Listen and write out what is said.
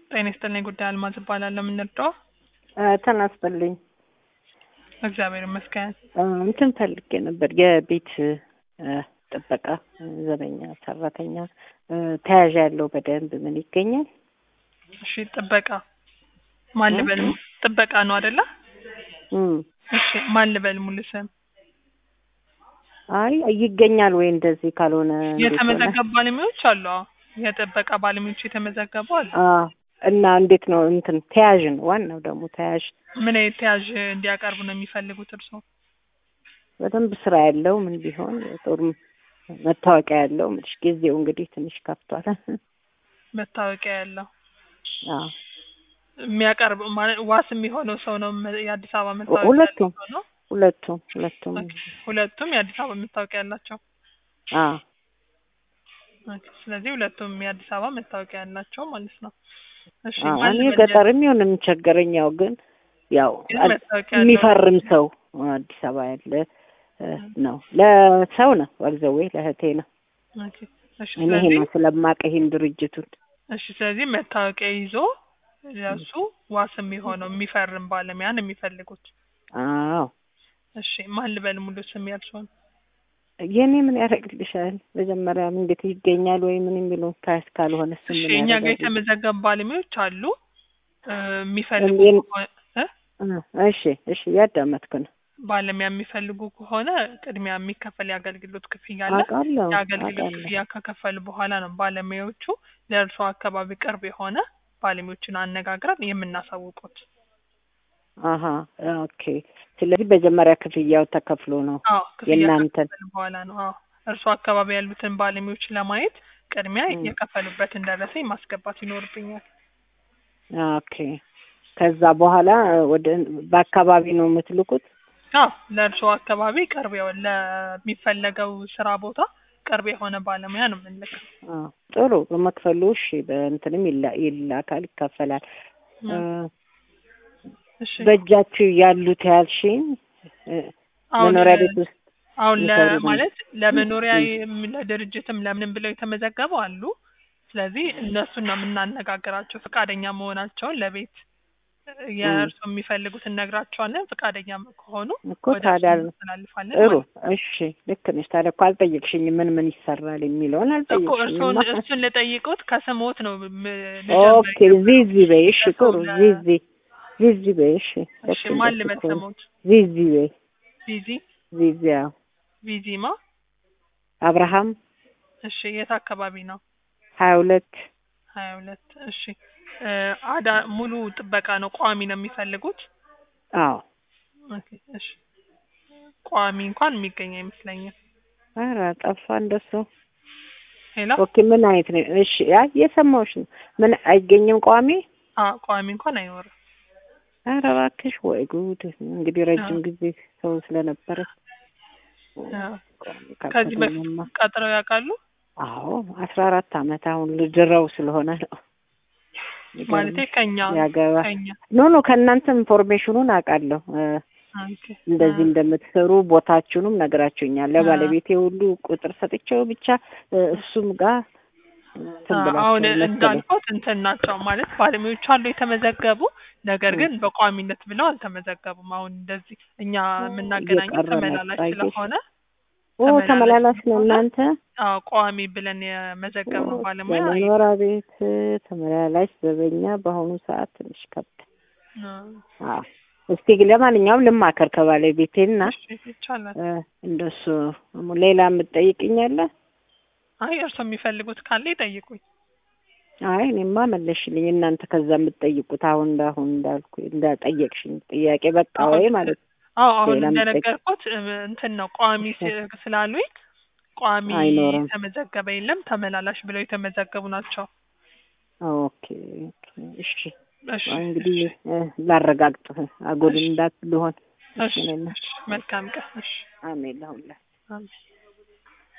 ጤና ይስጥልኝ ጉዳይ አልማዝ እባላለሁ። የምንረዳው ተናስፈልኝ እግዚአብሔር ይመስገን። እንትን ፈልጌ ነበር የቤት እ ጥበቃ ዘበኛ ሰራተኛ ተያዥ ያለው በደንብ ምን ይገኛል? እሺ ጥበቃ ማን ልበል? ጥበቃ ነው አይደለ? እም እሺ ማን ልበል ሙሉ ስም? አይ ይገኛል ወይ እንደዚህ ካልሆነ እንዴት ሆነ? የተመዘገቡ ባለሙያዎች አሉ። አዎ የጥበቃ ባለሙያዎች የተመዘገቡ አሉ። አ እና እንዴት ነው እንትን ተያዥ ነው ዋናው ደግሞ ተያዥ ምን አይነት ተያዥ እንዲያቀርቡ ነው የሚፈልጉት እርስዎ? በደንብ ስራ ያለው ምን ቢሆን ጥሩ መታወቂያ ያለው ምንሽ ጊዜው እንግዲህ ትንሽ ከፍቷል። መታወቂያ ያለው አዎ የሚያቀርብ ማለት ዋስ የሚሆነው ሰው ነው። መ- የአዲስ አበባ መታወቂያ ሁለቱም ያለው ሰው ነው። ሁለቱም ሁለቱም ኦኬ። ሁለቱም የአዲስ አበባ መታወቂያ ያላቸው። አዎ ኦኬ። ስለዚህ ሁለቱም የአዲስ አበባ መታወቂያ ያላቸው ማለት ነው። እሺ አዎ ማን እኔ ልበል? ገጠርም ይሁን የምቸገረኝ ያው ግን ያው ግን አድ- መታወቂያ ያለው የሚፈርም ሰው አዲስ አበባ ያለ እ ነው ለሰው ነው ወግዘዌ ለእህቴ ነው ኦኬ። እሺ እኔ ስለዚህ ይሄን ስለማውቅ ይሄን ድርጅቱን እሺ ስለዚህ መታወቂያ ይዞ ለሱ ዋስ የሚሆነው የሚፈርም ባለሙያ ነው የሚፈልጉት። አዎ እሺ ማን ልበል ሙሉ ስም ያልሽውን? የኔ ምን ያደርግልሻል? መጀመሪያ እንዴት ይገኛል ወይ ምን የሚለው ካስ ካልሆነ እሱ እሺ ምን እኛ ጋር ያደርጋል? የተመዘገቡ ባለሙያዎች አሉ እ የሚፈልጉ እኔን- ከሆነ እ እ እሺ እሺ ያዳመጥኩ ነው ባለሙያ የሚፈልጉ ከሆነ ቅድሚያ የሚከፈል የአገልግሎት ክፍያ አለ። አውቃለሁ የአገልግሎት አውቃለሁ ክፍያ ከከፈሉ በኋላ ነው ባለሙያዎቹ ለእርሶ አካባቢ ቅርብ የሆነ ባለሙያዎችን አነጋግረን የምናሳውቁት። አሀ ኦኬ ስለዚህ መጀመሪያ ክፍያው ተከፍሎ ነው አዎ ክፍያ የእናንተን ከከፈሉ በኋላ ነው። አዎ እርሶ አካባቢ ያሉትን ባለሙያዎች ለማየት ቅድሚያ ም። የከፈሉበትን ደረሰኝ ማስገባት ይኖርብኛል። ኦኬ ከዛ በኋላ ወደ በአካባቢ ነው የምትልኩት? አዎ ለእርሶ አካባቢ ቅርብ የሆነ ለሚፈለገው ስራ ቦታ ቅርብ የሆነ ባለሙያ ነው የምንልከው። አዎ ጥሩ በመክፈሉ እሺ በእንትንም ይላ- ይላካል ይከፈላል። እ እሺ በእጃችሁ ያሉት ያልሽኝ እ አሁን መኖሪያ ቤት ውስጥ አሁን ለ የሚሰሩ ነው። ማለት ለመኖሪያ ም። የም- ለድርጅትም ለምንም ብለው የተመዘገቡ አሉ። ስለዚህ እነሱን ነው የምናነጋግራቸው ፈቃደኛ መሆናቸውን ለቤት የእርሱ የሚፈልጉትን ነግራቸዋለን። ፈቃደኛ ከሆኑ እኮ ወደ ታዲያ እርሱ እናስተላልፋለን ጥሩ ማለት ነው። እሺ ልክ ነሽ። ታዲያ እኮ አልጠየቅሽኝም ምን ምን ይሰራል የሚለውን እኮ እርሱን አልጠየቅሽኝማ። እሱን ልጠይቁት ከስሞት ነው ም- ኦኬ ልጀምር ዚዚ በይ እሺ ከሰው ጥሩ ለ- ዚዚ ዚዚ በይ እሺ እሺ ልክ ማን እንደሱ ልበል እኮ ነው። ስሞት? ዚዚ በይ ቪዚ ዚዚ አዎ ቪዚማ አብርሃም እሺ የት አካባቢ ነው? ሀያ ሁለት ሀያ ሁለት እሺ እ አዳ ሙሉ ጥበቃ ነው ቋሚ ነው የሚፈልጉት? አዎ ኦኬ እሺ ቋሚ እንኳን የሚገኝ አይመስለኝም። ኧረ ጠፋ እንደሱ ሄሎ ኦኬ ምን አይነት ነው እሺ አይ የሰማሁሽ ነው ምን አይገኝም ቋሚ አ ቋሚ እንኳን አይኖርም። ኧረ እባክሽ ወይ ጉድ እንግዲህ ረጅም አዎ። ጊዜ ሰው ስለነበረ አዎ። ቋሚ ከዚህ በፊት ካልተገኘማ ቀጥረው ያውቃሉ? አዎ አስራ አራት አመት አሁን ልድረው ስለሆነ ነው ማለቴ ይገርምሽ ከኛ ያገባ ከኛ ኖ ኖ ከእናንተ ኢንፎርሜሽኑን አውቃለሁ እ ኦኬ እንደዚህ እንደምትሰሩ ቦታችሁንም ነግራችሁኛል። አ- ለባለቤቴ ሁሉ ቁጥር ሰጥቼው ብቻ እ እሱም ጋር እንትን አ- ብላችሁ አሁን መሰለኝ። እንዳልኩት እንትን ናቸው ማለት ባለሙያዎች አሉ የተመዘገቡ ነገር ግን በቋሚነት ብለው አልተመዘገቡም። አሁን እንደዚህ እኛ የምናገናኘው እየቀረ ተመላላሽ መጣ ይሄ። ስለሆነ ኦ ተመላላሽ ተመላላሽ ነው ስለሆነ እናንተ? አዎ ቋሚ ብለን የመዘገብነው ባለሙያ አይ- የመኖሪያ ቤት ተመላላሽ ዘበኛ በአሁኑ ሰዓት ትንሽ ከብድ። አ- አዎ እስቲ ለማንኛውም ልማከር ከባለቤቴና እሺ ይቻላል። እ እንደሱ ሌላ የምትጠይቅኛለ? አይ እርስዎ የሚፈልጉት ካለ ይጠይቁኝ። አይ እኔማ መለሽልኝ። እናንተ ከዛ የምትጠይቁት አሁን እንዳሁን እንዳልኩ እንዳጠየቅሽኝ ጥያቄ በቃ ወይ አሁን ማለት አዎ አሁን ሌላ የምጠይቅ- እንደነገርኩት እ እንትን ነው ቋሚ ስ- ስላሉኝ ቋሚ አይኖርም። የተመዘገበ የለም ተመላላሽ ብለው የተመዘገቡ ናቸው። ኦኬ ኦኬ እሺ እሺ እንግዲህ እ ላረጋግጥ አጎል እሺ። እንዳት ልሆን እሺ እሺ ነና እሺ መልካም ቀን። እሺ አሜን ለሁላ አሜን።